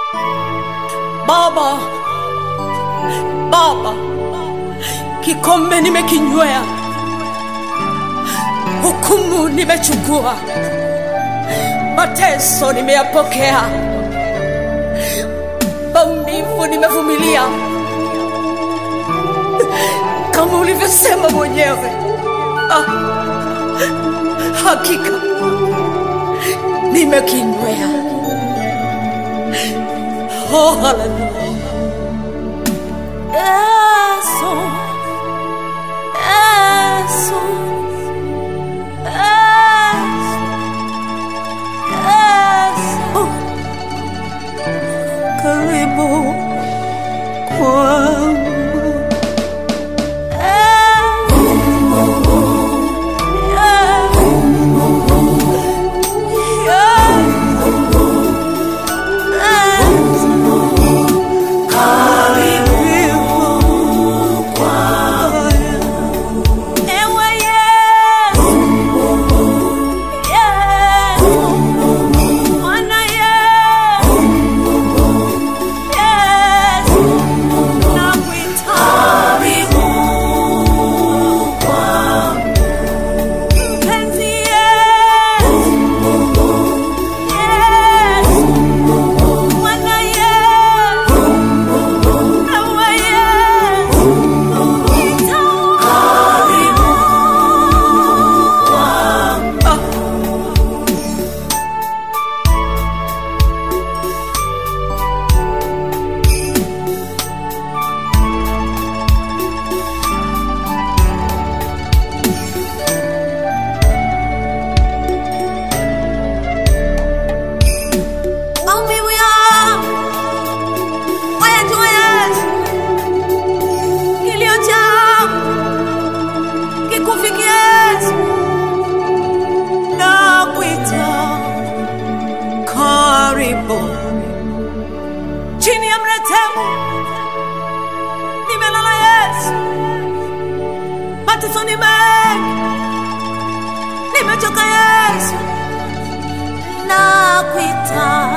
Baba, Baba, kikombe nimekinywea, hukumu nimechukua, mateso nimeyapokea, maumivu nimevumilia, kama ulivyosema mwenyewe. Ah, hakika nimekinywea. Oh, haleluya. Yesu, Yesu, Yesu, Yesu. Karibu kwangu. Maumivu yangu wayajua Yesu, kilio changu kikufikia Yesu, nakuita karibu chini ya mretemu, nimelala Yesu, mateso ni mengi, nimechoka Yesu, nakuita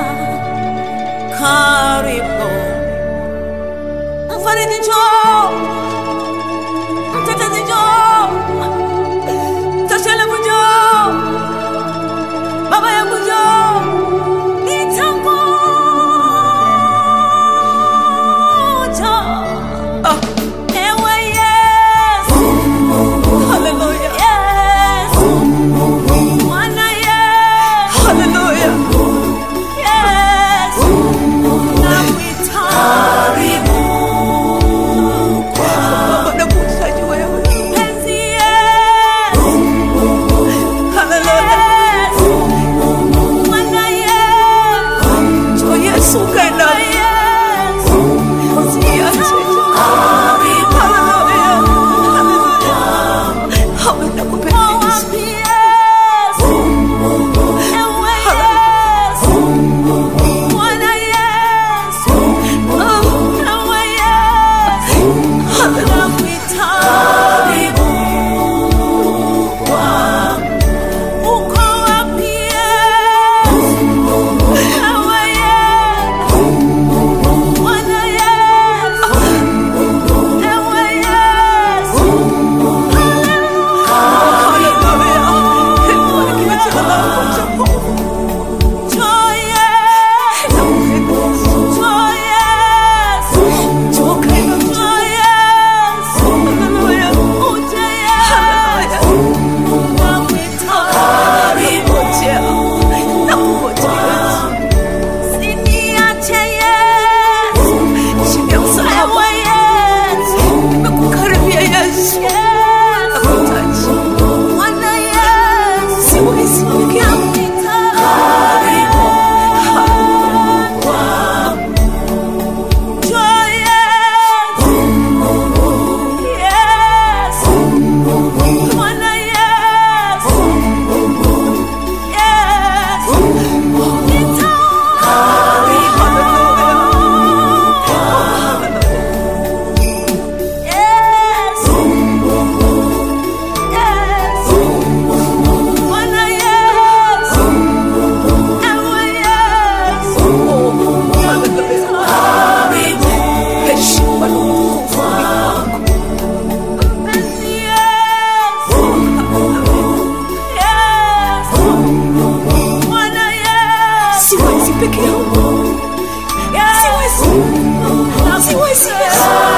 karibu mfariji njoo mtetezi njoo toshelevu njoo baba yangu njoo nitangoja Ah, ewe Yesu haleluya Yesu Bwana Yesu haleluya Yesu peke yangu. Yeah. Siwezi. Siwezi Yesu.